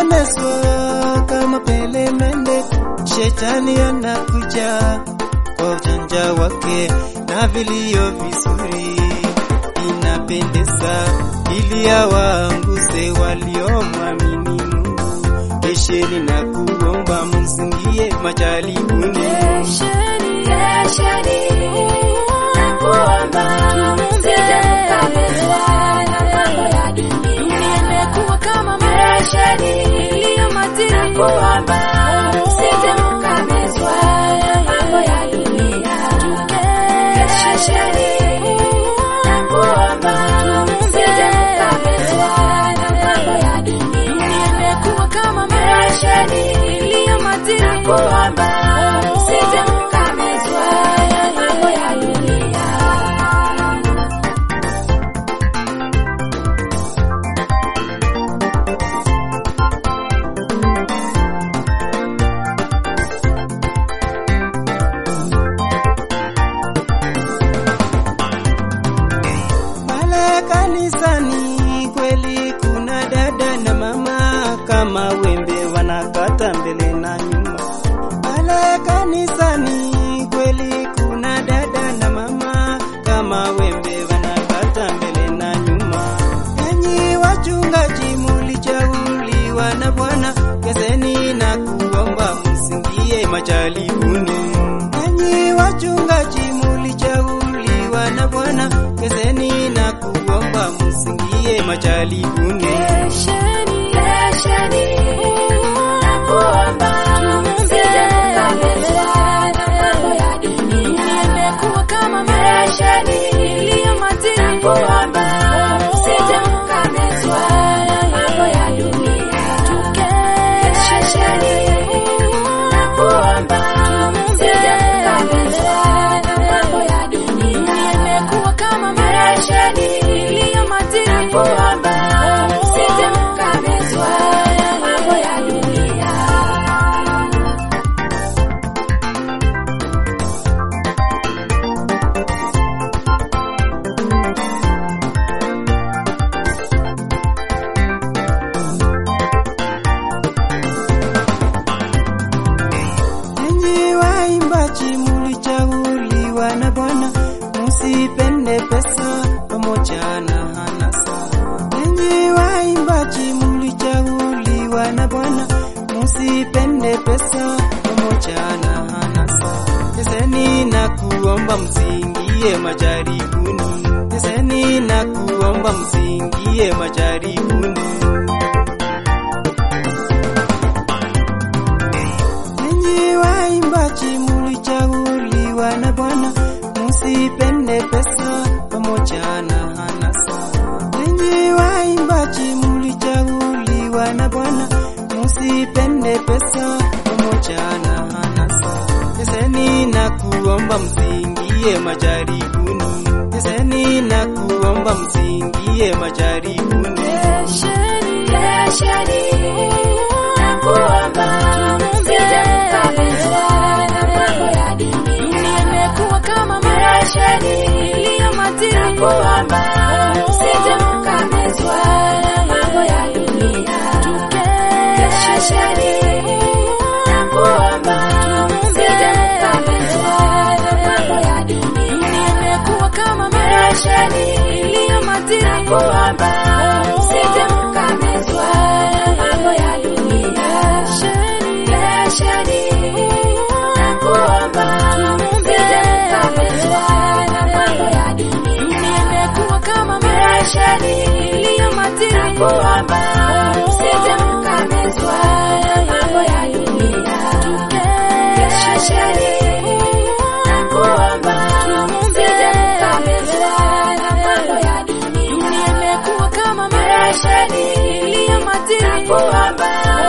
Msitemeswa kama pelemende, shetani anakuja kwa ujanja wake na vilio vizuri, inapendeza ili awaanguse waliomwamini Mungu. Kesheni na kuomba, msingie majaribuni. Kesheni, kesheni, na kuomba, msije mkamezwa na mambo ya dunia. Dunia imekuwa kama maji iliyo matini. Na kuomba, msije mkamezwa na mambo ya dunia. Kesheni, na kuomba, msije mkamezwa na mambo ya dunia. Dunia imekuwa kama maji iliyo matini. Na kuomba, msije mkamezwa na mambo ya dunia. Pale kanisani kweli kuna dada na mama kama wembe wanakata mbele na nyuma. Pale kanisani kweli kuna dada na mama kama wembe wanakata mbele na nyuma. Enyi wachungaji mulichaguliwa na Bwana, keseni na kuomba msingie majaribuni. Enyi wachungaji mulichaguliwa na Bwana, keseni na kuomba msingie majaribuni. Kesheni, kesheni, na kuomba, msije mkamezwa na mambo ya dunia. Dunia imekuwa kama maji iliyo matini. Na kuomba, msije mkamezwa na mambo ya dunia. Kesheni, na kuomba, msije mkamezwa na mambo ya dunia. Dunia imekuwa kama maji iliyo matini. Na kuomba, msije mkamezwa na mambo ya dunia. Enyi waimbaji mulichaguliwa na Bwana, musipende pesa pamoja na hanasa. Enyi waimbaji mulichaguliwa na Bwana, musipende pesa pamoja na hanasa. Teseni na kuomba msingie majaribuni. Teseni na kuomba msingie majaribuni. Enyi waimbaji mulichaguliwa na Bwana, musipende pesa pamoja na hanasa. Enyi waimbaji mulichaguliwa na Bwana, musipende pesa pamoja na hanasa. Teseni na kuomba msingie majaribuni. Teseni na kuomba msingie majaribuni. Kesheni, kesheni, na kuomba, msije mkamezwa na mambo ya dunia. Dunia imekuwa kama maji iliyo matini. Na kuomba, msije mkamezwa na mambo ya dunia. Kesheni, na kuomba, msije mkamezwa na mambo ya dunia. Dunia imekuwa kama maji iliyo matini. Na kuomba, msije mkamezwa na mambo ya dunia. Kesheni, na kuomba, msije mkamezwa na mambo ya dunia. Dunia imekuwa kama maji iliyo matini. Na kuomba, msije mkamezwa na mambo ya dunia. Kesheni, na kuomba, msije mkamezwa na mambo ya dunia. Dunia imekuwa kama maji iliyo matini. Na kuomba,